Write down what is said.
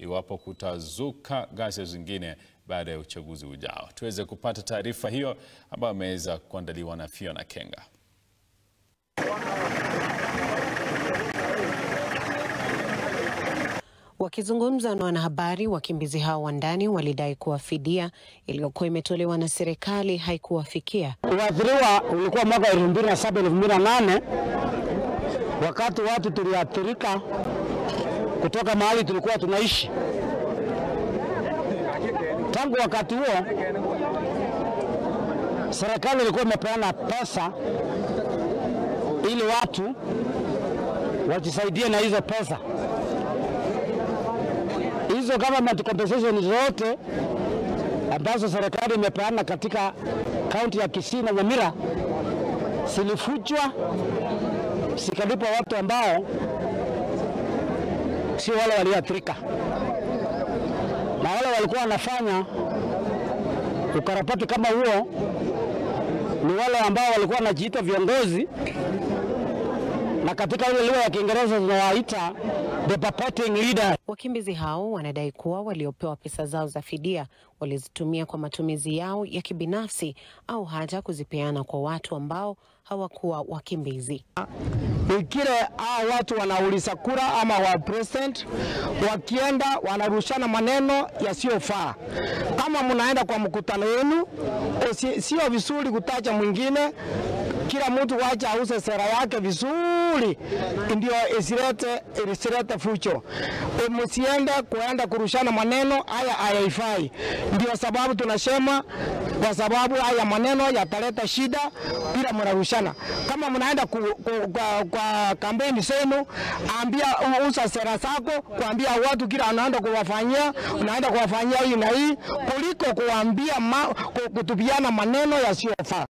iwapo kutazuka ghasia zingine baada ya uchaguzi ujao. Tuweze kupata taarifa hiyo ambayo imeweza kuandaliwa na Fiona Kenga. Wakizungumza na wanahabari, wakimbizi hao wa ndani walidai kuwa fidia iliyokuwa imetolewa na serikali haikuwafikia. Uathiriwa ulikuwa mwaka elfu mbili na saba elfu mbili na nane wakati watu tuliathirika kutoka mahali tulikuwa tunaishi. Tangu wakati huo serikali ilikuwa imepeana pesa ili watu wajisaidie na hizo pesa. Hizo government compensation zote ambazo serikali imepeana katika kaunti ya Kisii na Nyamira zilifuchwa, zikalipwa watu ambao sio wale walioathirika, na wale walikuwa wanafanya ukarabati kama huo ni wale ambao walikuwa wanajiita viongozi, na katika ile lugha ya Kiingereza tunawaita the purporting leader. Wakimbizi hao wanadai kuwa waliopewa pesa zao za fidia walizitumia kwa matumizi yao ya kibinafsi au hata kuzipeana kwa watu ambao hawakuwa wakimbizi. Ikile hao watu wanauliza kura ama wa president, wakienda wanarushana maneno yasiyofaa. Kama mnaenda kwa mkutano wenu, usi- sio vizuri kutaja mwingine. Kila mtu wacha ause sera yake vizuri, ndio isilete isilete fucho. E, Msiende kuenda kurushana maneno haya hayaifai. Ndio sababu tunasema, kwa sababu haya maneno yataleta shida bila mnarushana. Kama mnaenda ku, ku, kwa, kwa kampeni zenu, ambia usa sera zako, kuambia watu kila anaenda kuwafanyia, unaenda kuwafanyia hii na hii, kuliko kuambia ma, ku- kutupiana maneno yasiyofaa.